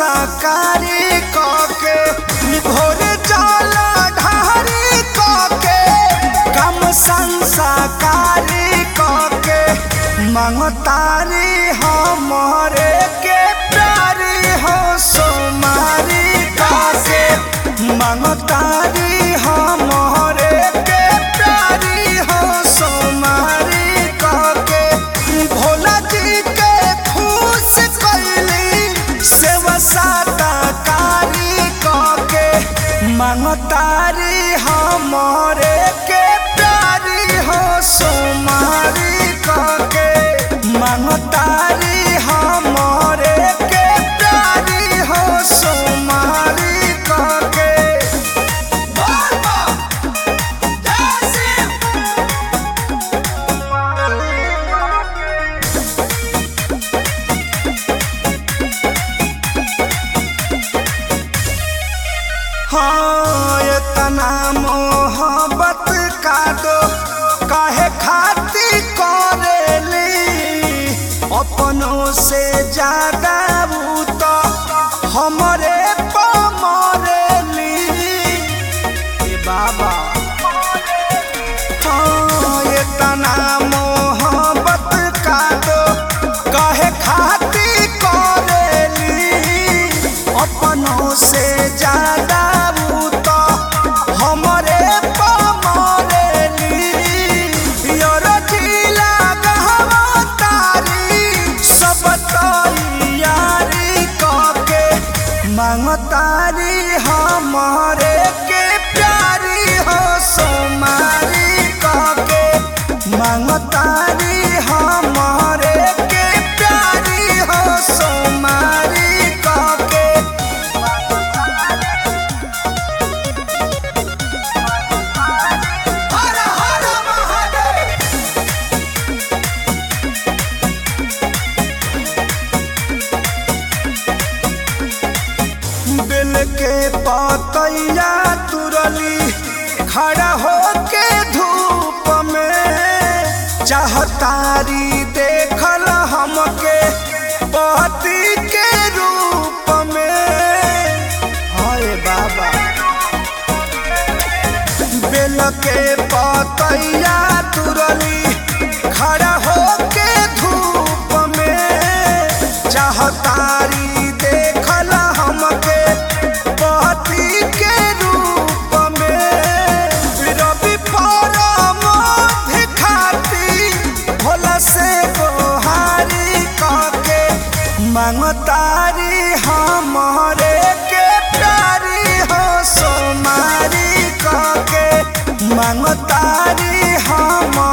संस्कारी कके भोर जल ढारी कके कम संस्कारी कके मंगतारी हमरे के प्यारी हो सोमारी कासे मंगतारी हमरे के प्यारी हो सोमारी काके भोला जी के खुश कैली सेवा साता कारी काके मंगतारी हमरे के प्यारी हो सोमारी काके मंगतारी हमरे के प्यारी हो सोमारी काके हाँ इतना मोहब्बत का दो काहे खाती करेली अपनों से ज्यादा वो तो हमरे पमरेली ए बाबा हाँ इतना मोहब्बत का दो काहे खाती करेली अपनों से ज्यादा वो तो हमरे पमरेली योर जिला गहवा तारी सब तैयारी कके मांगतारी हमरे के प्यारी हो सोमारी कके मांगतारी हमरे के प्यारी हो सोमारी कके हर हर महादेव बिल के पतैया तुरली खड़ा होके धूप में चाहतारी देखल हमके पति के रूप में हाय बाबा बेल के पतैया तुरली खड़ा होके धूप में चाहतारी देखल हमके पति के रूप में रवि फरम खाती भोला से गोहारी कके मंगतारी हमरे के प्यारी हो सोमारी कके मंगतारी हम